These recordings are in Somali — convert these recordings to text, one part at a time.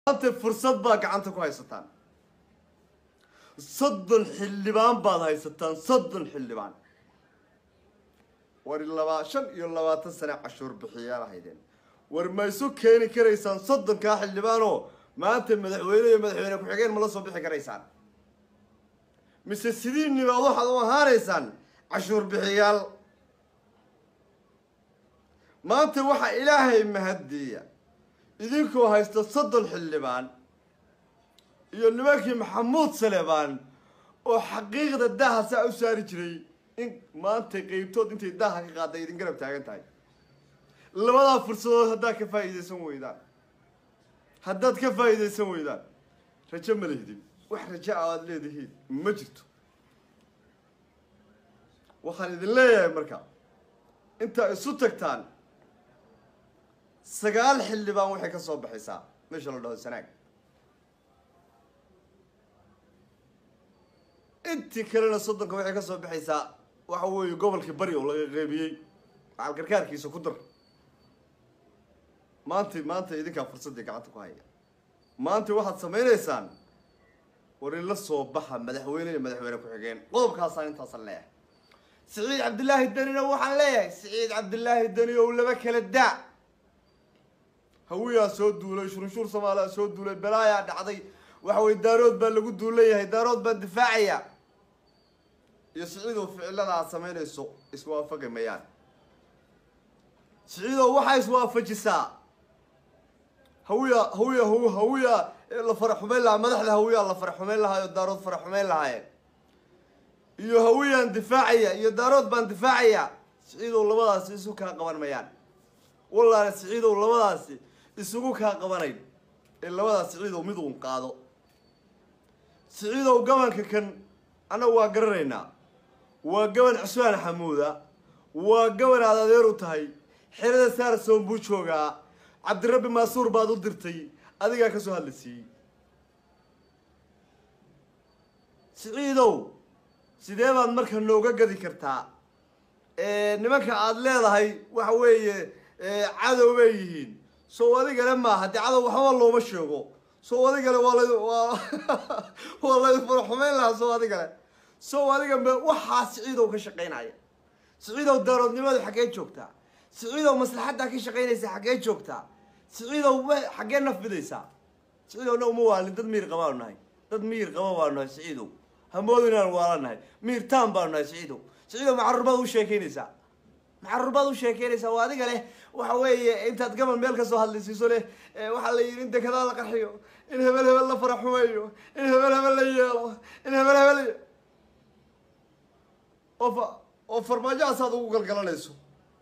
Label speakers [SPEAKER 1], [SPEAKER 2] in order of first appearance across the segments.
[SPEAKER 1] maanta fursad baa gacanta ku haysataan soddon xildhibaan baad haysataan soddon xildhibaan war laba shan iyo labaatan sane cashuur bixiyaal haydeen war ma isu keeni karaysaan soddonkaa xildhibaanoo maanta madaxweyne iyo madaxweyne ku-xigeen ma la soo bixi karaysaan mise sidiinibaad waxaad u ahaanaysaan cashuur bixiyaal maanta waxaa ilaahay mahaddiiya idinkoo haysta soddon xildhibaan iyo nimankii maxamuud salebaan oo xaqiiqda daaha saa u saari jiray in maanta qeybtood intay daaha ka qaadday idin garab taagan tahay labadaa fursadood haddaad ka faa'iidaysan weydaan haddaad ka faa'iidaysan weydaan rajo ma lehdin wax rajo a aada leedihiin ma jirto waxaan idin leeyahay marka intaa isu tagtaan sagaal xildhibaan waxay ka soo baxaysaa meesha la dhaho sanaag intii kalena soddonka waxay ka soo baxaysaa waxa weeye gobolkii bari oo laga qeybiyey macal gargaarkiisa ku dar maanta maanta idinkaa fursaddii gacanta ku haya maanta waxaad samaynaysaan war in la soo baxa madaxweyne iyo madaxweyne ku-xigeen qodobkaasaan intaasan leeyahay siciid cabdillaahi danina waxaan leeyahay siciid cabdillaahi dani ow laba kala daa hawiyaa soo duulay shurunshuur soomaaliya soo duulay balaayaa dhacday waxa weye daarood baa lagu duulan yahay daarood baan difaacaya iyo siciidow ficilada aad samaynayso iswaafaqi mayaan siciidow waxaa iswaafajisaa hawiya hawiya haw hawiya la fara xumayn lahaa madaxda hawiyaa la fara xumayn lahaayo daarood fara xumayn lahaayeen iyo hawiyaan difaacaya iyo daarood baan difaacaya siciidow labadaasi isu kaa qaban mayaan wallahi siciidow labadaasi isugu kaa qabanayn ee labadaas siciidow mid uun qaado siciidow gabanka kan annagu waa garanaynaa waa gaban cusmaan xamuuda waa gaban aad adeer u tahay xerada saarsoon buu joogaa cabdirabbi maasuur baad u dirtay adigaa ka soo hadla siiyey siciidow sidee baad marka nooga gadi kartaa nimanka aada leedahay waxa weeye cadow bay yihiin soo adigale maaha dee cadow waxba looma sheego soo adigale waa la waa waa laydin faraxumeyn lahaa soo adigale soo adiga me waxaa siciidow ka shaqaynaya siciidow daaroodnimada xaggee joogtaa siciidow maslaxaddaa ka shaqaynaysa xaggee joogtaa siciidow w xaggee nafbidaysaa siciidow na uma waalin dad miir qabaanu nahay dad miir qaba baanu nahay siciidow hamood inaan waala nahay miir taan baanu nahay siciidow siciidow macarurbaad u sheekaynaysaa macarurbaad u sheekaynaysaa waa adiga leh waxa weeye intaad gaban meel kasoo hadlaysiiso leh waxaa la yidhi in dekedaa la qarxiyo in hebel hebel la faraxumeeyo in hebel hebel la yeelo in hebel hebel oo fa oo farmaajahaasaad ugu galgalanayso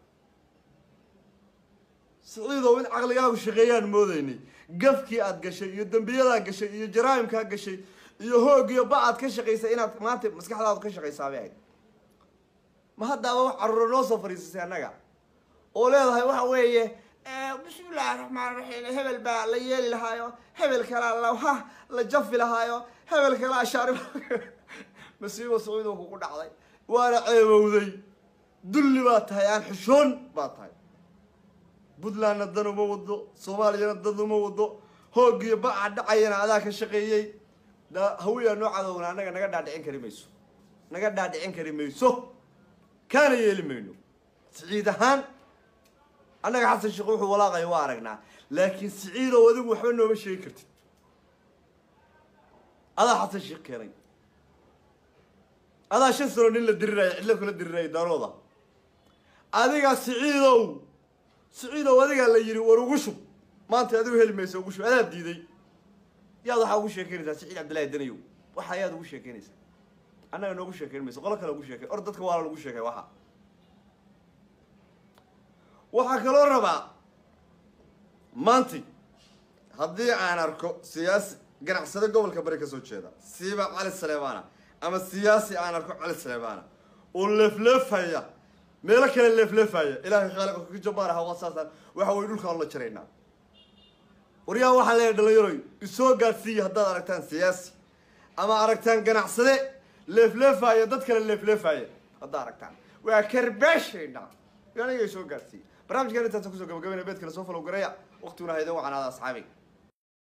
[SPEAKER 1] siciidow in caqligaagu shaqeeyaan moodaynay gafkii aad gashay iyo dembiyadaad gashay iyo jaraa'imkaa gashay iyo hoog iyo ba aad ka shaqaysay inaad maanta maskaxdaadu ka shaqaysaa bay ahayd ma haddaaba wax carruura noo soo fariisisay annaga oo leedahay waxa weeye bismillahi raxmaan raxiim hebel baa la yeeli lahaayo hebel kalaa la ha la jafi lahaayo hebel kalaa shaarib masiibo sacuudiga kugu dhacday waana ceebowday dulli baad tahay aan xishoon baad tahay puntlandna dan uma wado soomaaliyana dan uma wado hoogiyo ba-a dhacayana adaa ka shaqeeyey da hawiyaa noo cadowna annaga naga dhaadhicin kari mayso naga dhaadhicin kari mayso kaana yeeli mayno siciid ahaan annaga xasan sheekh wuxuu walaaqaya waa aragnaa laakiin siciidow adigu waxba nooma sheegi kartid adaa xasan sheekh keenay adaa shan sano nin la diriraya cidlo kula diriraya darooda adigaa siciidow siciidow adigaa la yidhi war ugu shub maanta adigu heli maysa ugu shub adaa diiday yaad waxaa ugu sheekeynaysaa siciid cabdillahi danayow waxa ayaad ugu sheekeynaysaa annaga noogu sheekeyn mayso qolo kale ugu sheekey or dadka waa la lagu sheekay waxa waxaa kaloo rabaa maanti haddii aan arko siyaasi ganacsade gobolka bari kasoo jeeda siiba cali saleebaana ama siyaasi aan arko cali saleebaana oo leefleefaya meelo kale leefleefaya ilaahay khaaliqa ka jabaan aha wasaasaan waxa way dhulkaan la jaraynaa waryaa waxaan leeyahay dhalinyaroy isoo gaadhsiiya haddaad aragtaan siyaasi ama aragtaan ganacsade leefleefaya dad kale leefleefaya haddaa aragtaan waa karbaashayna aniga soo gaadhsiiya barnaamijkan intaasa kusoo gabagabayna beedkale soo falow garaya waqtiguna haydan wacanaada asxaabiga